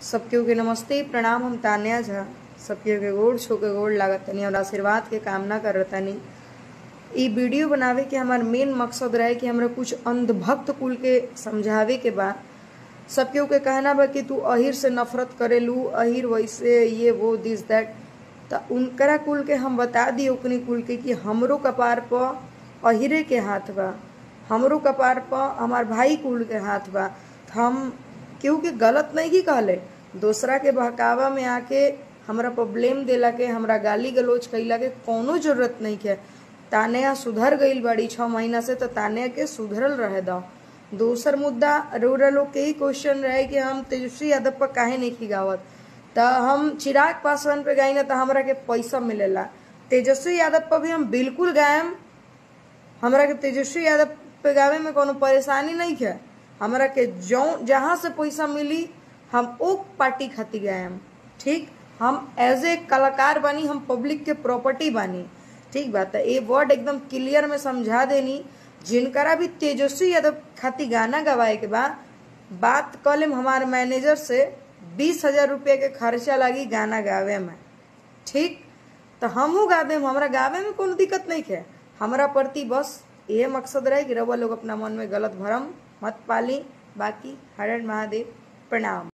सबके के नमस्ते प्रणाम हम तान्या झा सबके के गोड़ छो के गोड़ लागत तनी और आशीर्वाद के कामना करत तनी ई वीडियो बनावे के हमार मेन मकसद रहे कि हमरा कुछ अंधभक्त कुल के समझावे के बा सबके के कहना बा कि तू अहिर से नफरत करेलू अहिर वैसे ये वो दिस दैट त उनकरा कुल के हम बता दी ओकनी कुल के कि हमरो कपार पर अहिरे के हाथ बा हमरो कपार पर हमार भाई कुल के हाथ बा त हम केहू के गलत नहीं की कहले दूसरा के बहकावा में आके हमरा पर ब्लेम देला के हमरा गाली गलोच कैला के कोनो जरूरत नहीं के तानिया सुधर गईल बड़ी छह महीना से तो तानिया के सुधरल रहे दो दूसर मुद्दा रोरा लोग के ही क्वेश्चन रहे कि हम तेजस्वी यादव पर काहे नहीं खिगावत त हम चिराग पासवान पे गाई ना तो हमरा के पैसा मिलेला तेजस्वी यादव पर भी हम बिल्कुल गायम हमरा के तेजस्वी यादव पे गावे में कोनो परेशानी नहीं है हमरा के जो जहाँ से पैसा मिली हम ओ पार्टी खातिर गायम ठीक हम एज ए कलाकार बानी हम पब्लिक के प्रॉपर्टी बानी ठीक बात है ये वर्ड एकदम क्लियर में समझा देनी जिनकरा भी तेजस्वी यादव खातिर गाना गवाए के बा बात कल हमारे मैनेजर से बीस हजार रुपये के खर्चा लगी गाना गावे में ठीक तो हमहू गा देम हमरा गावे में कोनो दिक्कत नहीं है हमरा प्रति बस ये मकसद रहे कि रउआ लोग अपना मन में गलत भरम मत पाली बाकी हर हर महादेव प्रणाम